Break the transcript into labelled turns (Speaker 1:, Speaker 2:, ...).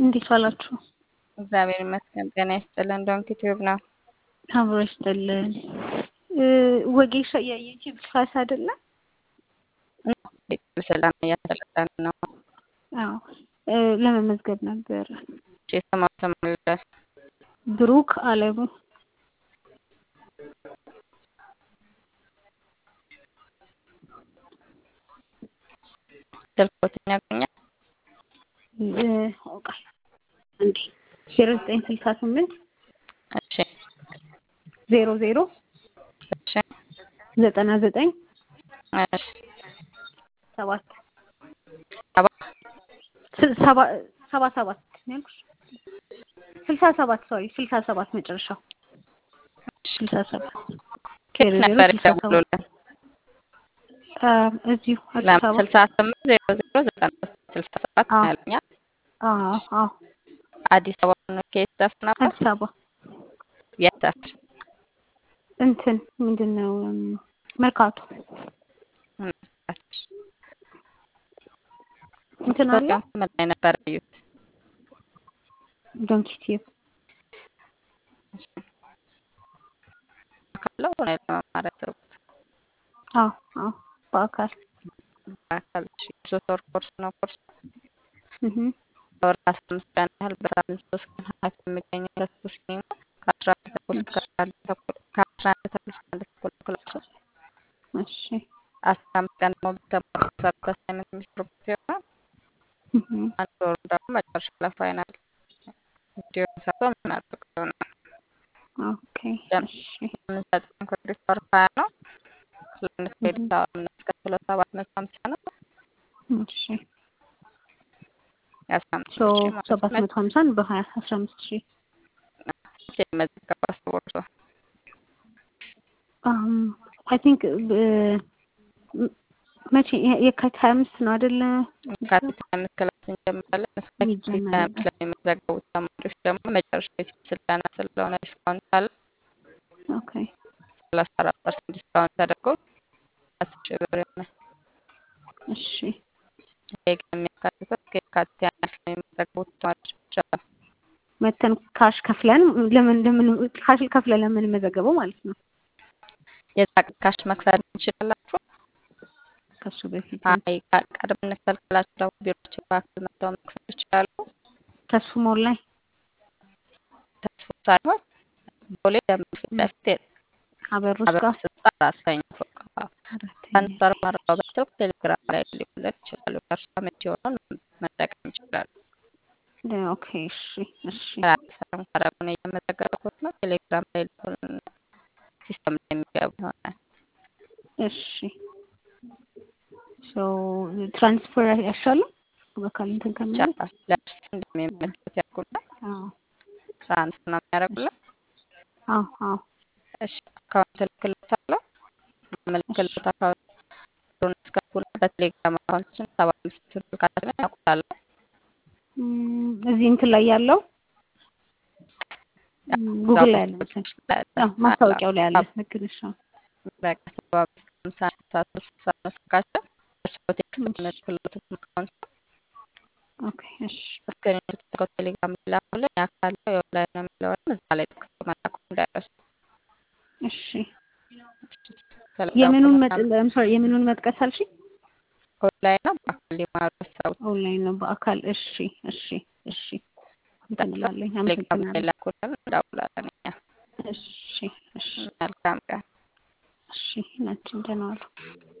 Speaker 1: እንዴት ዋላችሁ?
Speaker 2: እግዚአብሔር ይመስገን። ጤና ይስጥልን። ዶንክ ቲዩብ ነው።
Speaker 1: አብሮ ይስጥልን። ወጌሻ የዩቲዩብ ክላስ አይደለ?
Speaker 2: ስልጠና እያሰለጠን ነው።
Speaker 1: አዎ ለመመዝገብ ነበር።
Speaker 2: ስማ ተመለስ
Speaker 1: ብሩክ አለሙ
Speaker 2: ስልኮትን ያገኛል።
Speaker 1: አውቃል እንዴ ዜሮ ዘጠኝ ስልሳ ስምንት
Speaker 2: እሺ
Speaker 1: ዜሮ ዜሮ
Speaker 2: እሺ
Speaker 1: ዘጠና ዘጠኝ
Speaker 2: እሺ
Speaker 1: ሰባት
Speaker 2: ሰባ
Speaker 1: ሰባ ሰባ ሰባት ነው ያልኩሽ። ስልሳ ሰባት ሶሪ ስልሳ ሰባት መጨረሻው ስልሳ ሰባት
Speaker 2: ከየት ነበር ይደውሉልን?
Speaker 1: እዚሁ አዲስ አበባ
Speaker 2: ስልሳ ስምንት ዜሮ ዜሮ ዘጠና ስልሳ ሰባት
Speaker 1: አዎ።
Speaker 2: ያለኛል።
Speaker 1: አዎ አዎ
Speaker 2: አዲስ አበባ ነው። ከየት ሰፍ ነበር?
Speaker 1: አዲስ አበባ
Speaker 2: የት ሰፈር?
Speaker 1: እንትን ምንድን ነው መርካቶ እንትን አለ
Speaker 2: ምን ላይ ነበር ያዩት?
Speaker 1: ዶንኪ ቲዩብ
Speaker 2: ካለው ነው ለመማር ያሰብኩት።
Speaker 1: አዎ አዎ በአካል
Speaker 2: በአካል እሺ፣ ሶስት ወር ኮርስ ነው። ኮርስ
Speaker 1: እህ
Speaker 2: በወር አስራ አምስት ቀን ያህል በሳምንት ሶስት ቀን ሀያት የሚገኘው ተስፎ ሲኒማ ከአስራ አንድ ተኩል እስከ አስራ አንድ ተኩል ከአስራ አንድ ተኩል እስከ አንድ ተኩል ክላሱ
Speaker 1: እሺ
Speaker 2: አስራ አምስት ቀን ደግሞ በተማሩ ሰርቶ አሳይመንት የሚሰሩበት ይሆናል።
Speaker 1: እህ
Speaker 2: አንድ ወሩ ደግሞ መጨረሻ ለፋይናል እንዲሆን ሰርቶ የምናደርገው ይሆናል።
Speaker 1: ኦኬ እሺ
Speaker 2: የምንሰጠው ክሬዲት ወር ሀያ ነው። ለአንድ ክሬዲት አወር የምናስከፍለው ሰባት መቶ ሀምሳ ነው።
Speaker 1: እሺ
Speaker 2: የአስራ አምስት
Speaker 1: ሶ
Speaker 2: ሺህ ማለት
Speaker 1: ሰባት
Speaker 2: ነው።
Speaker 1: መቶ ሀምሳን በሀያ አስራ አምስት ሺህ
Speaker 2: የመዘገብ አስቦርቶ
Speaker 1: አይ ቲንክ መቼ የካቲት ሀያ አምስት ነው አይደለ?
Speaker 2: የካቲት ሀያ አምስት ክላስ እንጀምራለን። እስከ የካቲት ሀያ
Speaker 1: ይጀመራል።
Speaker 2: አምስት ለሚመዘገቡት ተማሪዎች ደግሞ መጨረሻ የፊት ስልጠና ስለሆነ ዲስካውንት አለ።
Speaker 1: ኦኬ
Speaker 2: ሰላሳ አራት ፐርሰንት ዲስካውንት ተደርጎ አስር ሺህ ብር ይሆናል።
Speaker 1: እሺ
Speaker 2: ይሄ ግን የሚያካትተው እስከ የካቲት ሀያ አምስት ለሚመዘገቡት ተማሪዎች ብቻ ነው።
Speaker 1: መተን ካሽ ከፍለን ለምን ለምን ካሽ ከፍለን ለምን መዘገበው ማለት ነው።
Speaker 2: የዛ ካሽ መክፈል ትችላላችሁ።
Speaker 1: ከሱ በፊት
Speaker 2: አይ ቃ- ቀድመን እንክፈል ካላችሁ ደግሞ ቢሮችን በአካል መጥተው መክፈል ይችላሉ።
Speaker 1: ተሱ ሞል ላይ
Speaker 2: ተስፎ ሳይሆን ቦሌ ደንብ ፊት ለፊት
Speaker 1: አበሩስ
Speaker 2: አበባ
Speaker 1: ጋር
Speaker 2: ስልጣ አራተኛ ፎቅ
Speaker 1: አራተኛ
Speaker 2: አንሳር ማረጋገጫው ቴሌግራም ላይ ሊሆን ይችላሉ። ከእርሷ ምት የሆነውን መጠቀም ይችላሉ።
Speaker 1: ኦኬ እሺ እሺ
Speaker 2: ራሳቸውን ካረጉን እየመዘገቡት ነው። ቴሌግራም ላይ ሊሆን ሲስተም ላይ የሚገቡ ይሆናል።
Speaker 1: እሺ ሶ ትራንስፈር ያሻሉ በካል እንትን ከምን
Speaker 2: ይቻላል። ለእርስ እንደሚመለከት ያልኩና
Speaker 1: አዎ
Speaker 2: ትራንስፈር ነው የሚያደርጉልን።
Speaker 1: አዎ አዎ
Speaker 2: እሺ አካውንት እልክልዎታለሁ። ምልክልዎት አካውንት ብሩን አስገቡና በቴሌግራም አካውንታችን ሰባ አምስት ስልካችንን ያውቁታል።
Speaker 1: እም፣ እዚህ እንትን ላይ ያለው እም፣ ጉግል ላይ ያለ መሰለኝ። አዎ ማስታወቂያው ላይ ያለ ልክ ነሽ። አዎ።
Speaker 2: በቃ ሰባ አምስት ሃምሳ ስልሳ ሶስት ስልሳ ነው ስልካችን። እርስዎ ቴክስት ምልክልዎት አካውንት
Speaker 1: ኦኬ እሺ
Speaker 2: እስክሪን ተልከው ቴሌግራም ላይ ላኩልን። ያ ካለው የኦንላይን ነው የሚለውንም እዛ ላይ ቴክስት መላኩ እንዳይረሱ።
Speaker 1: እሺ
Speaker 2: ስለዛ
Speaker 1: የምኑን መጥ
Speaker 2: ፕሮግራም
Speaker 1: ሶሪ የምኑን መጥቀስ አልሽኝ?
Speaker 2: ኦንላይን ነው በአካል ሊማሩ ያሰቡት
Speaker 1: ኦንላይን ነው በአካል እሺ እሺ እሺ እንትን እላለሁ።
Speaker 2: ቴሌግራም ላይ
Speaker 1: አመሰግናለሁ።
Speaker 2: ላኩልን፣ እንደውላለን እኛ።
Speaker 1: እሺ እሺ
Speaker 2: መልካም ቀን።
Speaker 1: እሺ ናችን ደህና ዋሉ።